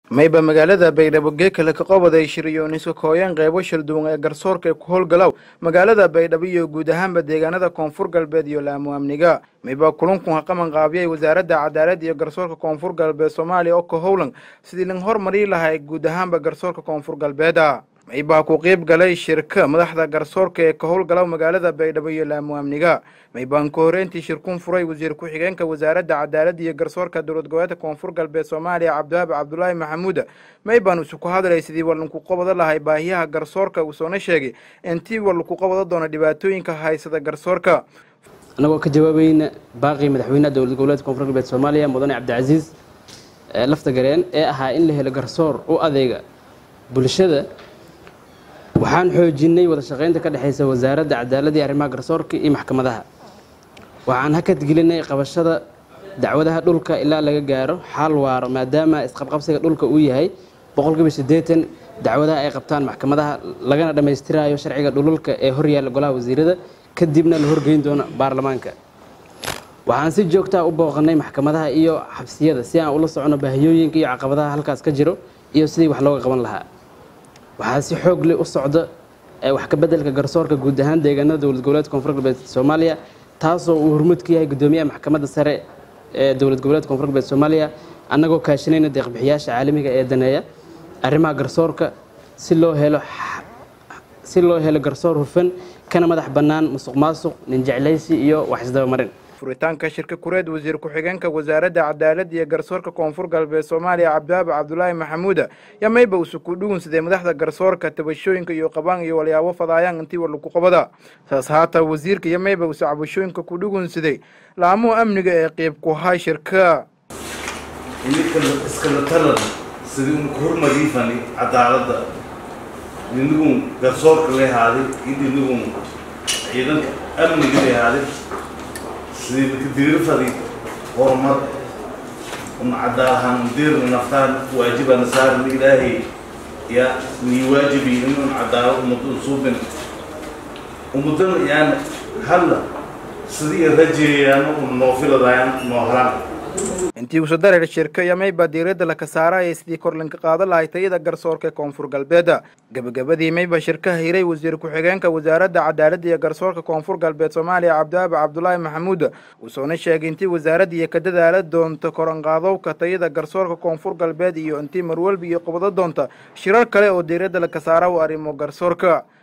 mayba magaalada baydhabo geekale ka qobaday shiriyoonis kooyan qeybo shalduwan ee garsoorka ee ku howlgalow magaalada baydhabo iyo guud ahaanba deegaanada koonfur galbeed iyo laamu amniga mayba kulankun ha qaban qaabiyay wasaaradda cadaalad iyo garsoorka koonfur galbeed soomaaliya oo ka howlan sidii lan hormari lahay guud ahaanba garsoorka koonfur galbeeda maybaa ku qiib galay shirka madaxda garsoorka ee ka howlgalow magaalada baydhabo iyo laamu amniga maybaan ka horeyntii shirkun furay wasiir ku-xigeenka wasaaradda cadaaladda iyo garsoorka dowlad goboleedka koonfur galbeed soomaaliya cabdiwaabi cabdulaahi maxamuud maybaan isu ku hadlay sidii walanku qabado lahay baahiyaha garsoorka uu soona sheegay intii walanku qabado doono dhibaatooyinka haysada garsoorka annagoo ka jawaabayna baaqii madaxweynaha dowlad goboleedka koonfur galbeed soomaaliya mudane cabdicasiis lafta gareen ee ahaa in la helo garsoor u adeega bulshada waxaan xoojinay wada shaqaynta ka dhexaysa wasaaradda cadaaladda iyo arrimaha garsoorka iyo maxkamadaha waxaan hakad gelinay qabashada dacwadaha dhulka ilaa laga gaaro xaal waaro maadaama isqabqabsiga dhulka uu yahay boqolkiiba siddeetan dacwadaha ay qabtaan maxkamadaha lagana dhammaystirayo sharciga dhululka ee horyaalla golaha wasiirada kadibna la horgeyn doono baarlamaanka waxaan si joogtaa u booqanay maxkamadaha iyo xabsiyada si aan ula socono baahiyooyinka iyo caqabadaha halkaas ka jiro iyo sidii wax looga qaban lahaa waxaa si xoog leh u socda wax ka beddelka garsoorka guud ahaan deegaanada dowlad goboleedka koonfur galbeed soomaaliya taasoo uu hormuud ka yahay guddoomiyaha maxkamadda sare ee dowlad goboleedka koonfur galbeed soomaaliya annagoo kaashanayna deeqbixiyaasha caalamiga ee daneeya arrimaha garsoorka si loo helo si loo helo garsoor hufan kana madax bannaan musuq maasuq ninjeclaysi iyo wax isdabamarin furitaanka shirka kureed wasiir ku-xigeenka wasaaradda cadaaladda iyo garsoorka koonfur galbeed soomaaliya cabdiwaabi cabdulaahi maxamuuda yaa mayba usu ku dhugunsaday madaxda garsoorka tabashooyinka iyo qabaan iyo walyaabo fadaayaan intii warlaku qabada saas haata wasiirka iyo mayba usu cabashooyinka ku dhugunsaday laamuhu amniga ee qiib ku hay shirka iskala talan sidii un ku hormariifani cadaaladda ninagun garsoorka leehaaday iyo ninagun ciidanka amniga leehaaday sidii makadirirfadi horumar un cadaalahaan deerna naftaan waajibana saaran ilaahay yaa nii waajibi inun cadaalo ummadun suubin ummadana yaan halla sidii rajeeyaano un noofiladayan noo halaan intii usa dareer shirka iyo mayba diiradda laka saaraya sidii korlinka qaada lahay tayada garsoorka ee koonfur galbeeda gebagabadii mayba shirka hiray wasiir ku-xigeenka wasaaradda cadaaladda iyo garsoorka koonfur galbeed soomaaliya cabdiwaabi cabdulaahi maxamuud uusoona sheegay intii wasaaradda iyo ka dadaala doonta koranqaadowka tayada garsoorka koonfur galbeed iyo intii marwalba iyo qabado doonta shirar kale oo diiradda laka saara u arrimo garsoorka